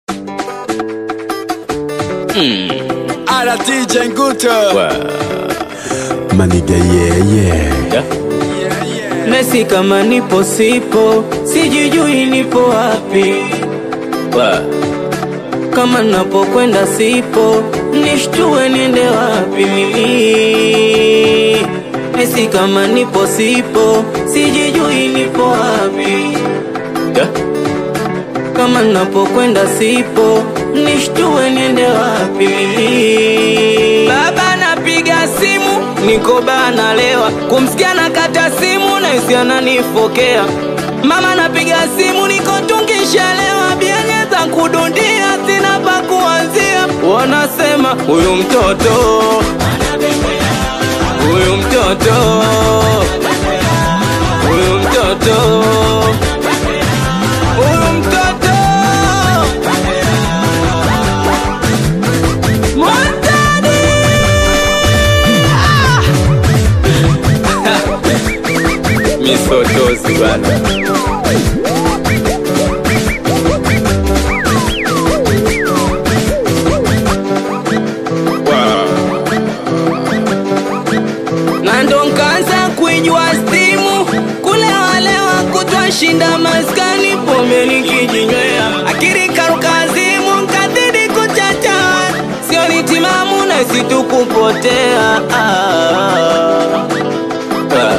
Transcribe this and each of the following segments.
Ala DJ Nguto. Maniga yeah yeah Nesi kama nipo sipo, sijijui nipo wapi. Kama napokwenda sipo, nishtue niende wapi mimi. Nesi kama nipo sipo, sijijui nipo wapi. Kama napokwenda sipo, nishtue niende wapi mimi. Baba napiga simu, niko baa nalewa, kumsikia na kata simu na hisi ananifokea. Mama napiga simu, niko tungishalewa, bianyeza kudundia, sina pa kuanzia. Wanasema huyu mtoto, huyu mtoto, huyu mtoto, huyu mtoto Montani! Misotozi bana. na ndo nkaanza kuijua stimu kulewalewa kutwa shinda maskani pombe nikijinywea akili karukazimu nkazidi kuchacha sio ni timamu na situkupotea ah. Ah.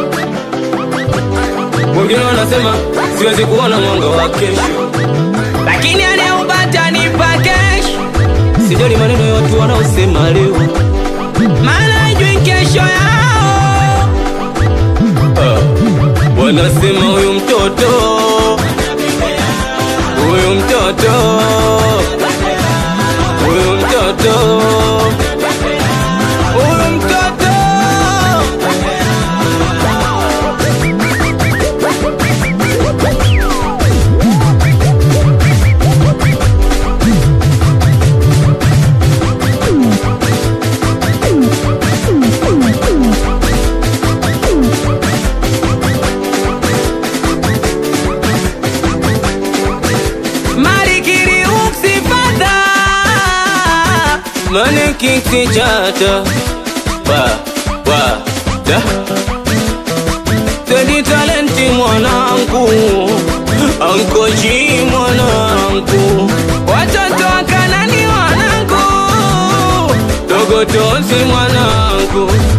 wengine wanasema siwezi kuona mwanga wa kesho lakini anayeupata nipa kesho sijali maneno ya watu wanaosema leo maana hajui kesho yao. Wanasema huyu mtoto, huyu mtoto, huyu mtoto, huyu mtoto. Marikiri uksifata Mane kiksi chata Wa, wa, da Tedi talenti mwanangu Ankoji mwanangu Watoto wa kanani wanangu Dogotozi mwanangu